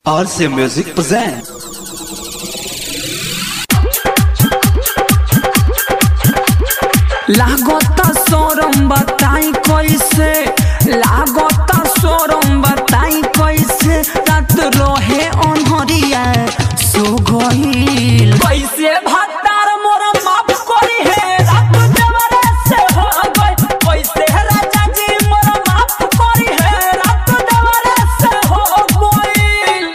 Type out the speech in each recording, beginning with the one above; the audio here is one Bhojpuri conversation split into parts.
RC Music presents. लागता सोरम बताई कैसे लागता सोरम बताई कैसे रात रहे अनहरिया सो गईल कैसे भत्तार मोरा माफ करी है रात जवरे से हो गई कैसे राजा जी मोरा माफ करी है रात जवरे से हो गईल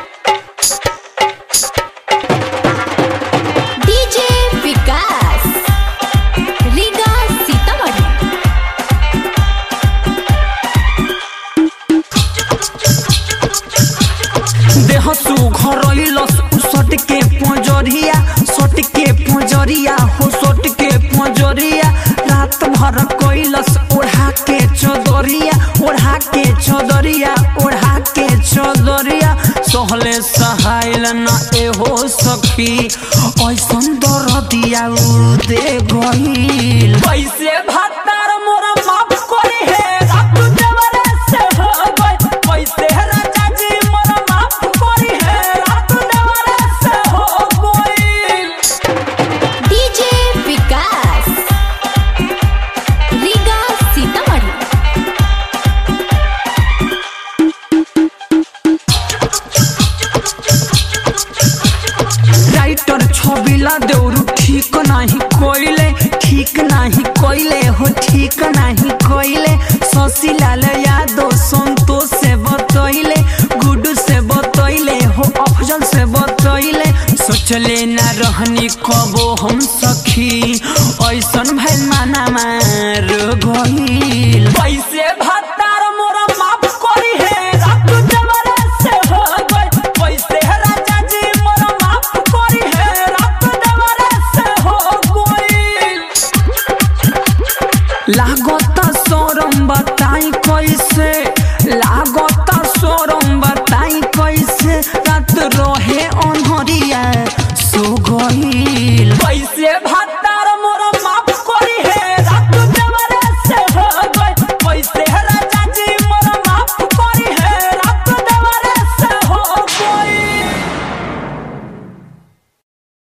डीजे विकास रीगा सीतामढ़ी देह सुघर लस सट के पंजरिया सट के पंजरिया हो सट के पंजरिया रात भर कैलस ओढ़ा के चदरिया ओढ़ा के चदरिया ओढ़ा के चदरिया सहले सहायल न एहो सखी ऐसन दर दिया उ दे गईल कैसे भत्तार मोरा माफ करी है रात जवरे से हो गई कैसे राजा जी मोरा माफ करी है रात जवरे से हो गई डीजे विकास रीगा सीतामढ़ी राइटर छबिला देउरु ठीक नाही कोइले ठीक नाही कोइले हो ठीक नाही कोइले शशिलाल यादव संतोष से बतैले गुड्डू से बतैले हो अफजल से बतैले सोचले ना रहनी कबो हम सखी ऐसन भइल माना मार गइल कैसे भत्तार मोरा माफ करी है रात जवरे से हो गई कैसे राजा जी मोरा माफ करी है रात जवरे से हो गई लागता सोरम बताई कैसे लागता सोरम बताई कैसे रात रहे अनहरिया सो गईल कैसे